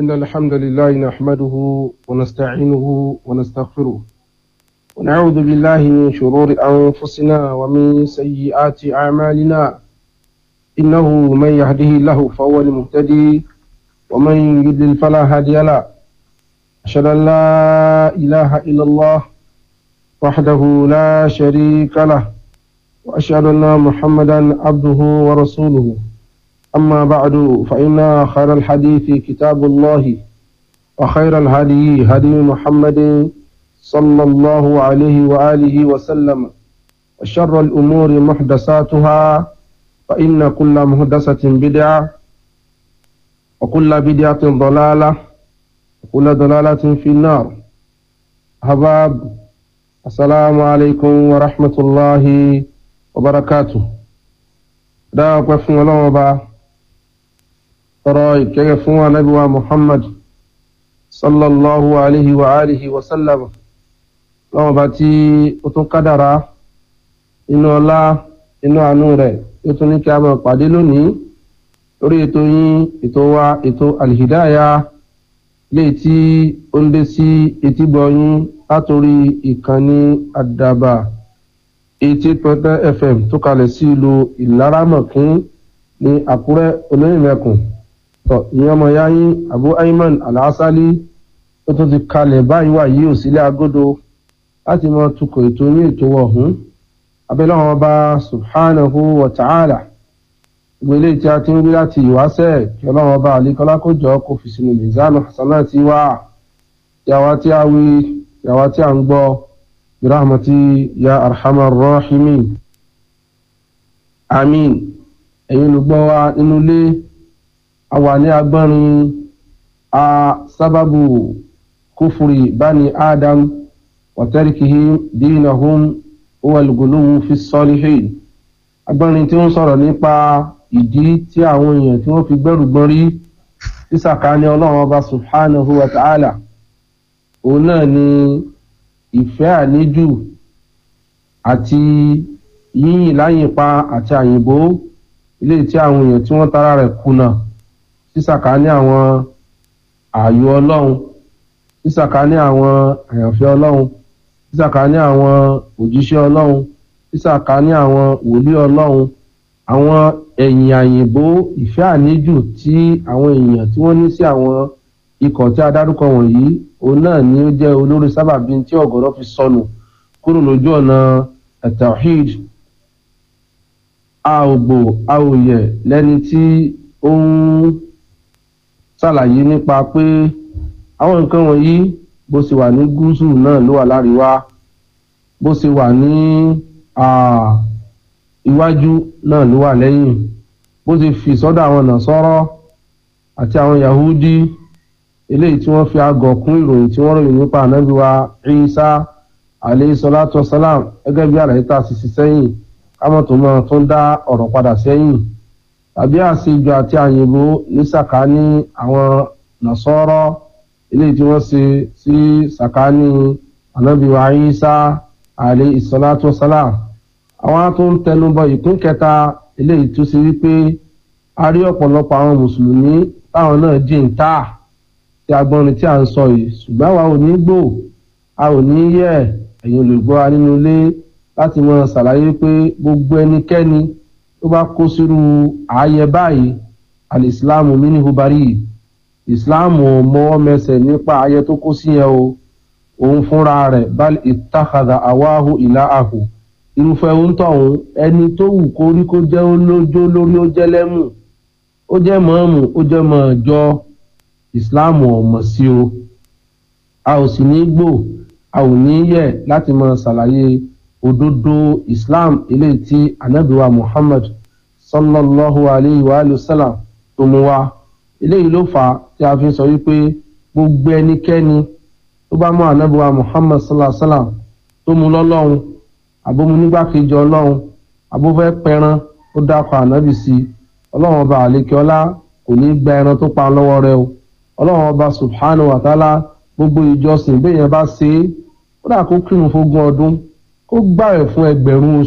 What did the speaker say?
إن الحمد لله نحمده ونستعينه ونستغفره ونعوذ بالله من شرور أنفسنا ومن سيئات أعمالنا إنه من يهده الله فهو المهتدي ومن يضلل فلا هادي له أشهد أن لا إله إلا الله وحده لا شريك له وأشهد أن محمدا عبده ورسوله أما بعد فإن خير الحديث كتاب الله وخير الهدي هدي محمد صلى الله عليه وآله وسلم وشر الأمور محدثاتها فإن كل محدثة بدعة وكل بدعة ضلالة وكل ضلالة في النار أحباب السلام عليكم ورحمة الله وبركاته دا قفنا الله tọrọ ìkẹyẹ fún anábíwá muhammad sallallahu alayhi wa alihi wa sallam lọ́wọ́n bá tí ó tún kádàrá inú ọlá inú àánú rẹ̀ ó tún ní kí a máa pàdé lónìí lórí ètò yín ètò wa ètò alhidaya léè tí ó ń dé sí etígbọ̀ yín látòrí ìkànnì àdàbà eighty point nine fm tó kalẹ̀ sí ìlú ìlaramọ̀kín ní àkúrẹ́ olóyìnbẹ̀kùn tọ ìyẹn ọmọ ya yín abu ayman alásálí tó tún ti kalẹ̀ báyìí wà yìí ò sílé agodo láti mọ tukọ̀ ètò ní ètò ọ̀hún abẹ́lẹ́wọ̀n ọba subhanahu wa ta'ala ìgbélé tí a ti ń rí láti ìwáṣẹ̀ kí ọlọ́run ọba àlékọ́lá kó jọ kó fi sínú mizanu hasanah ti wá yàwá tí a wí yàwá tí a ń gbọ́ birahmati ya arhamar rahimin amin ẹ̀yin olùgbọ́ wa nínú ilé a wà ní agbọ́nrin a sábàbù kúfùrì bani adam wàtẹ́rìkìhì dínàhùn owalgolówó fi sọ́líhìn agbọ́nrin tí ó ń sọ̀rọ̀ nípa ìdí tí àwọn èèyàn tí wọ́n fi gbẹ́rù gbọ́n rí sísàkání ọlọ́run ọba subhanahu wa ta'ala òun náà ni ìfẹ́ àníjù àti yíyìn láyìnpa àti àyìnbó ilé tí àwọn èèyàn tí wọ́n tara rẹ̀ kùnà sísàkání àwọn ààyò ọlọ́run sísàkání àwọn àyànfẹ́ ọlọ́run sísàkání àwọn òjíṣẹ́ ọlọ́run sísàkání àwọn wòlíì ọlọ́run àwọn ẹ̀yìn àyìnbó ìfẹ́ àníjù tí àwọn èèyàn tí wọ́n ní sí àwọn ikọ̀ tí a dárúkọ wọ̀nyí òun náà ni ó jẹ́ olórí sábàbí tí ọ̀gọ̀rọ̀ fi sọnù kúrò lójú ọ̀nà at-tawhid a ò gbò a ò yẹ lẹ́ni tí ó ń ṣàlàyé nípa pé àwọn nǹkan wọ̀nyí bó ṣe wà ní gúúsù náà ló wà láríwá bó ṣe wà ní iwájú náà ló wà lẹ́yìn bó ṣe fi sọ́dọ̀ àwọn nàṣọ́rọ́ àti àwọn yahudi eléyìí tí wọ́n fi àgọ̀ kún ìròyìn tí wọ́n ròyìn nípa ànábì wa Isa alayhi salatu wasalam gẹ́gẹ́ bí àlàyé tá a sì ṣe sẹ́yìn kámọ̀ tó máa tún dá ọ̀rọ̀ padà sẹ́yìn tàbí àṣejù àti àyìnbó ní sàkání àwọn nàṣọ́rọ́ eléyìí tí wọ́n ṣe sí sàkání ànábì wa Isa alayhi salatu wasalam àwọn tó ń tẹnubọ ìpín kẹta eléyìí tó ṣe wípé a rí ọ̀pọ̀lọpọ̀ àwọn mùsùlùmí táwọn náà jí ń tà tí agbọ́nrin tí a ń sọ yìí ṣùgbọ́n àwa ò ní gbò a ò ní yẹ ẹ̀yin olùgbọ́ wa nínú ilé láti mọ ṣàlàyé pé gbogbo ẹnikẹ́ni tó bá kó sírú ààyè báyìí alìsílámù mínú bari ìsìláàmù mọ́wọ́ mẹsẹ̀ nípa ààyè tó kó sí yẹn o òun fúnra rẹ̀ bal ìtàkàdà àwáhù ìlà àhù irúfẹ́ òǹtọ̀hún ẹni tó wù kó rí kó jẹ́ olójó lórí ó jẹ́ lẹ́mù ó jẹ́ mọ̀ọ́mù ó jẹ́ mọ̀ọ́jọ́ ìsìláàmù ọ̀mọ̀ sí o a ò sì ní gbò a ò ní yẹ láti mọ ṣàlàyé òdodo islam eléyìí tí anabiwa muhammad sallallahu alayhi wa sallam tó mú wá eléyìí ló fà á tí a fi sọ wípé gbogbo ẹnikẹ́ni tó bá mú anabiwa muhammad sallallahu alayhi wa sallam tó mú lọ́lọ́run àbómu nígbàkejì ọlọ́run àbófẹ́ pẹran ó dákọ̀ ànábì sí i ọlọ́run ọba àlekèọlá kò ní gba ẹran tó pa lọ́wọ́ rẹ o ọlọ́run ọba subhanahu wa ta'ala gbogbo ìjọsìn bẹ́ẹ̀ yẹn bá ṣe é kódà kó kírun fógún ọdún kó gbààwẹ̀ fún ẹgbẹ̀rún